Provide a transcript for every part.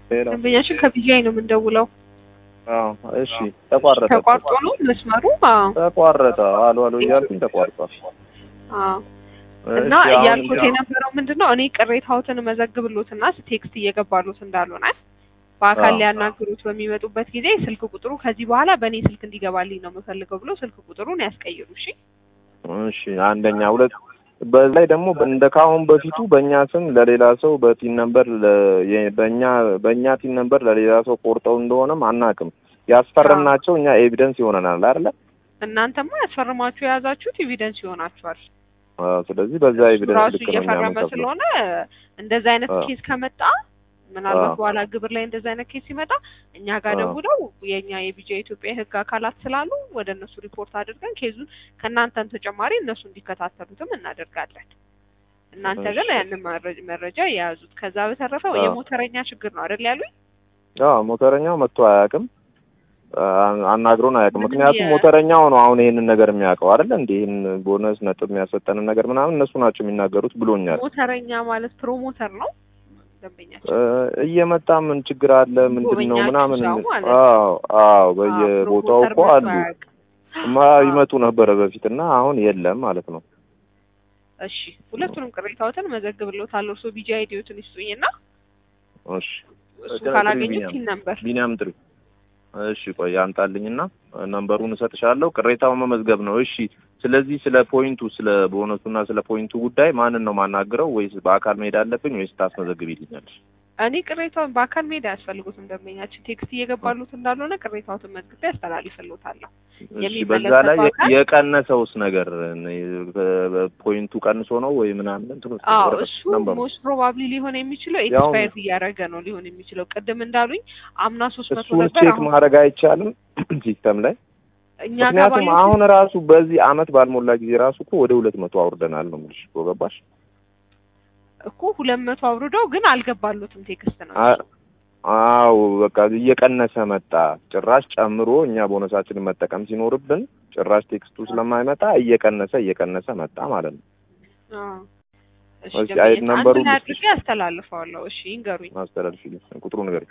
ሄሎ ደንበኛችን ከቢጃይ ነው የምንደውለው። አዎ እሺ ተቋረጠ ተቋርጦ ነው መስመሩ? አዎ ተቋረጠ አሉ አሉ እያልኩኝ ተቋርጧል አዎ። እና እሺ፣ አሁን እያልኩት እንዲያው- የነበረው ምንድን ነው እኔ ቅሬታዎትን መዘግብሎትና ቴክስት እየገባሉት እንዳልሆነ በአካል አዎ። ሊያናግሩት በሚመጡበት ጊዜ ስልክ ቁጥሩ ከዚህ በኋላ በእኔ ስልክ እንዲገባልኝ ነው የምፈልገው ብሎ ስልክ ቁጥሩን ያስቀይሩ። እሺ እሺ አንደኛ ሁለት በዚህ ላይ ደግሞ እንደ ካሁን በፊቱ በእኛ ስም ለሌላ ሰው በቲን ነምበር ለ- የ- በእኛ በእኛ ቲን ነምበር ለሌላ ሰው ቆርጠው እንደሆነም አናውቅም። ያስፈረምናቸው እኛ ኤቪደንስ ይሆነናል አይደለ? እናንተማ ያስፈርማችሁ የያዛችሁት ኤቪደንስ ይሆናችኋል። አዎ፣ ስለዚህ በዛ እሱ ኤቪደንስ ራሱ ልክ ነው እኛ እየፈረመ የምንከፍለው። ስለሆነ እንደዚህ አይነት አዎ። ኬስ ከመጣ ምናልባት አዎ። በኋላ ግብር ላይ እንደዚህ አይነት ኬስ ሲመጣ እኛ ጋር አዎ። ደውለው የእኛ የቢጃ የኢትዮጵያ የሕግ አካላት ስላሉ ወደ እነሱ ሪፖርት አድርገን ኬዙን ከእናንተም ተጨማሪ እነሱ እንዲከታተሉትም እናደርጋለን። እናንተ ግን እሺ። ያንን መረ- መረጃ የያዙት። ከዛ በተረፈ አዎ። የሞተረኛ ችግር ነው አይደል ያሉኝ? አዎ ሞተረኛው መጥቶ አያውቅም፣ አ- አናግሮን አያውቅም። ምንም ምክንያቱም የ- ሞተረኛው ነው አሁን ይሄንን ነገር የሚያውቀው አይደለ? እንደ ይህን ቦነስ ነጥብ የሚያሰጠንን ነገር ምናምን እነሱ ናቸው የሚናገሩት ብሎኛል። ሞተረኛ ማለት ፕሮሞተር ነው ደንበኛችን። እ፣ እየመጣ ምን ችግር አለ ምንድን ነው ጎበኛችሁ ምናምን ሰው ማለት ነው። አዎ አዎ አዎ፣ በየቦታው ፕሮሞተር እኮ መጥቶ አሉ አያውቅም። ማ ይመጡ ነበረ በፊት እና አሁን የለም ማለት ነው። እሺ ሁለቱንም ቅሬታዎትን መዘግብልዎታለሁ። እርስዎ ቢጂ አይዲዎትን ይስጡኝና እሺ እሱ ጥሪ ካላገኙት ቢኒያም። ሲን ነበር ቢኒያም ጥሪ እሺ ቆይ ያምጣልኝና ነምበሩን እሰጥሻለሁ። ቅሬታውን መመዝገብ ነው። እሺ ስለዚህ ስለ ፖይንቱ ስለ ቦነሱና ስለ ፖይንቱ ጉዳይ ማንን ነው ማናግረው? ወይስ በአካል መሄድ አለብኝ ወይስ ታስመዘግቢልኛለሽ? እኔ ቅሬታውን በአካል መሄድ አያስፈልጉትም። ደንበኛችን ቴክስት እየገባሉት እንዳልሆነ ቅሬታዎትን መዝግቤ አስተላልፍልዎታለሁ። እሺ በዛ ላይ የሚመለከተው አካል- የቀነሰውስ ነገር ፖይንቱ ቀንሶ ነው ወይ ምናምን እንትኑ አዎ ወረቀት እሱ ነምበሩ ሞስት ፕሮባብሊ ሊሆን የሚችለው ያው- ኤክስፓየር እያደረገ ነው ሊሆን የሚችለው። ቅድም እንዳሉኝ አምና ሶስት መቶ እሱን ነበር ቼክ አሁን ማድረግ አይቻልም ሲስተም ላይ እኛ ጋር ምክንያቱም ባሉት አሁን ራሱ በዚህ አመት ባልሞላ ጊዜ ራሱ እኮ ወደ ሁለት መቶ አውርደናል ነው የምልሽ እኮ ገባሽ? እኮ ሁለት መቶ አውርደው ግን አልገባሉትም ቴክስት ነው አ- አዎ በቃ እየቀነሰ መጣ። ጭራሽ ጨምሮ እኛ ቦነሳችንን መጠቀም ሲኖርብን ጭራሽ ቴክስቱ ስለማይመጣ እየቀነሰ እየቀነሰ መጣ ማለት ነው። አዎ። እሺ እስኪ ደንበኛ- አይድ ነምበሩን አንድ ላይ ልስጥሽ? አድርጌ አስተላልፈዋለሁ። እሺ ይንገሩኝ። ማስተላለፍልኝ ቁጥሩ ነገር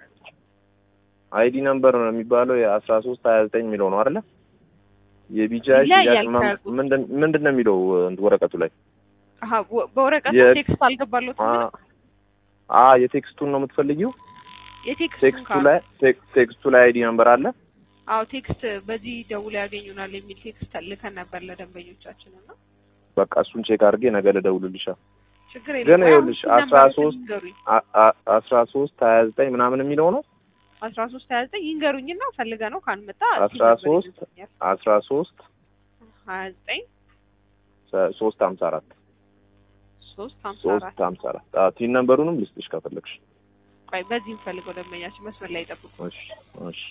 አይዲ ነምበር ነው የሚባለው የአስራ ሶስት ሀያ ዘጠኝ የሚለው ነው አይደለ? የቢጃይ ይለያያል ሽያጭ መም- ከቁጥሩ። ምንድን ምንድን ነው የሚለው እንትን ወረቀቱ ላይ አሀ ወ- በወረቀት የ- ቴክስት አልገባሉትም አ ግን አ የቴክስቱን ነው የምትፈልጊው? የቴክስቱን ቴክስቱ ካል ላይ ቴክ- ቴክስቱ ላይ አይዲ ነምበር አለ። አዎ ቴክስት በዚህ ደውለው ያገኙናል የሚል ቴክስት ልከን ነበር ለደንበኞቻችን እና በቃ እሱን ቼክ አድርጌ ነገ ልደውልልሻል። ችግር ግን የለም። ይኸውልሽ አሁን አስራ ነምበሩን ሶስት ይንገሩኝ። አ- አ- አስራ ሶስት ሀያ ዘጠኝ ምናምን የሚለው ነው አስራ ሶስት ሀያ ዘጠኝ ይንገሩኝና ፈልገ ነው ካልመጣ አስራ ሶስት አስራ ሶስት ሀያ ዘጠኝ ሰ- ሶስት ሀምሳ አራት ሶስት ሀምሳ ሶስት አራት ሀምሳ አራት አዎ ቲን ነምበሩንም ልስጥሽ ከፈለግሽ። ቆይ በዚህ እንፈልገው ደንበኛችን መስመር ላይ ጠብቁ። እሺ እሺ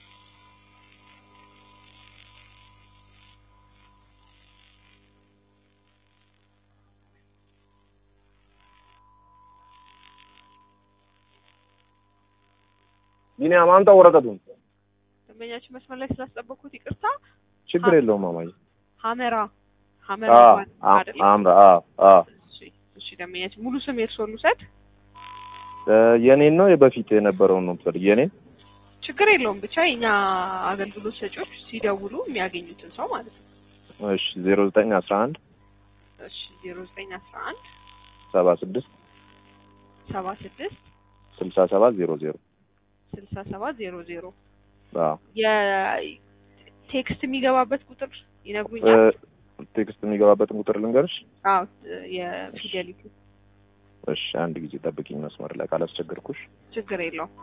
ቢኒያም አምጣ ወረቀቱን። ደንበኛችን መስመር ላይ ስላስጠበቅኩት ይቅርታ። ችግር የለውም ማማዬ። ሀመራ ሀመራ አዎ ባንክ አ- አይደል? አምራ አዎ አዎ እሺ እሺ ደንበኛችን ሙሉ ስም የእርስዎን ልውሰድ። እ፣ የኔን ነው የበፊት የነበረውን ነው የምትፈልጊው? የኔን ችግር የለውም ብቻ የኛ አገልግሎት ሰጪዎች ሲደውሉ የሚያገኙትን ሰው ማለት ነው። እሺ ዜሮ ዘጠኝ አስራ አንድ እሺ ዜሮ ዘጠኝ አስራ አንድ ሰባ ስድስት ሰባ ስድስት ስልሳ ሰባት ዜሮ ዜሮ ስልሳ ሰባት ዜሮ ዜሮ አዎ የቴክስት የሚገባበት ቁጥር እ፣ ይነግሩኛል? ቴክስት የሚገባበትን ቁጥር ልንገርሽ? አዎ የፊደሊቲ እሺ አንድ ጊዜ ጠብቂኝ መስመር ላይ ካላስቸገርኩሽ። ችግር የለውም።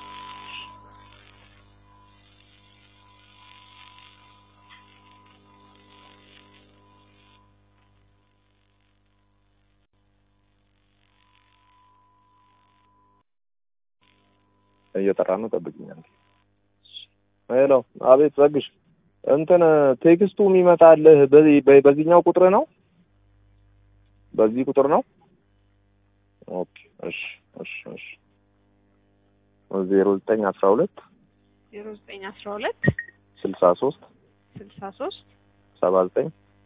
እየጠራ ነው፣ ጠብቂኝ አንዴ። ሄሎ፣ አቤት ዘግሽ። እንትን ቴክስቱ የሚመጣልህ በዚህ በ- በዚህኛው ቁጥር ነው? በዚህ ቁጥር ነው? ኦኬ፣ እሺ፣ እሺ፣ እሺ። ዜሮ ዘጠኝ አስራ ሁለት ዜሮ ዘጠኝ አስራ ሁለት ስልሳ ሶስት ስልሳ ሶስት ሰባ ዘጠኝ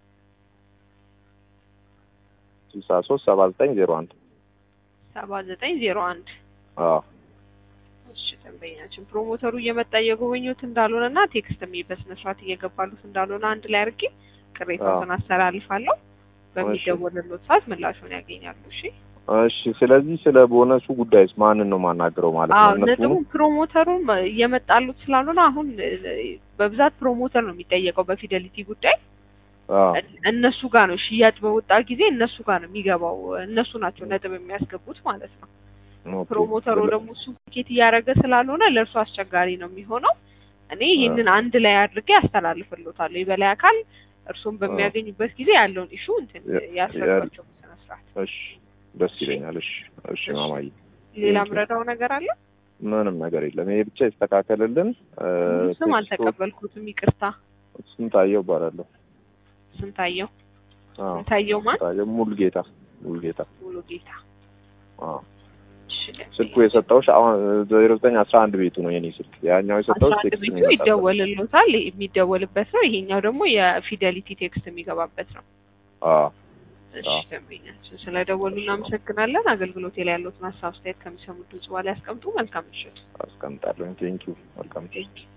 ስልሳ ሶስት ሰባ ዘጠኝ ዜሮ አንድ ሰባ ዘጠኝ ዜሮ አንድ አዎ እሺ ደንበኛችን ፕሮሞተሩ እየመጣ እየጎበኙት እንዳልሆነ እና ቴክስትም በስነ ስርዓት እየገባሉት እንዳልሆነ አንድ ላይ አድርጌ ቅሬታውን አስተላልፋለሁ። በሚደወልሎት ሰዓት ምላሹን ያገኛሉ። እሺ እሺ። ስለዚህ ስለ ቦነሱ ጉዳይስ ማንን ነው ማናገረው ማለት አዎ ነው? ነጥቡ ፕሮሞተሩም እየመጣሉት ስላልሆነ አሁን በብዛት ፕሮሞተር ነው የሚጠየቀው በፊደሊቲ ጉዳይ አዎ እነሱ ጋር ነው ሽያጭ በወጣ ጊዜ እነሱ ጋር ነው የሚገባው። እነሱ ናቸው ነጥብ የሚያስገቡት ማለት ነው። ኦኬ። ፕሮሞተሩ ደግሞ እሱ ኬት እያደረገ ስላልሆነ ለእርሱ አስቸጋሪ ነው የሚሆነው። እኔ ይህንን አንድ ላይ አድርጌ አስተላልፍሎታለሁ። የበላይ አካል እርሱን በሚያገኙበት ጊዜ ያለውን ኢሹ እንትን ያስረዷቸው በስነ ስርዓት። እሺ ደስ ይለኛል። እሺ እሺ ማማዬ ሌላ ምረዳው ነገር አለ? ምንም ነገር የለም። ይሄ ብቻ ይስተካከልልን። እ፣ ስም ቴክስቶ- አልተቀበልኩትም፣ ይቅርታ። ስንታየው እባላለሁ። ስንታየው አዎ ስንታየው ማን? ስንታየው ሙሉጌታ ሙሉጌታ። ሙሉ ጌታ። አዎ እሺ፣ ስልኩ የሰጠሁሽ አሁን ዜሮ ዘጠኝ አስራ አንድ ቤቱ ነው የኔ ስልክ። ያኛው የሰጠሁሽ አስራ አንድ ቴክስት ቤቱ የሚመጣበት። ይደወልሎታል፣ የሚደወልበት ነው። ይሄኛው ደግሞ የፊደሊቲ ቴክስት የሚገባበት ነው። አዎ እሺ አዎ። ደንበኛችን ስለደወሉ እናመሰግናለን። አገልግሎት ላይ ያሉትን ሀሳብ አስተያየት ከሚሰሙት ድምጽ በኋላ ያስቀምጡ። መልካም ምሽት። አስቀምጣለሁ። ቴንኪው። መልካም ቴንኪው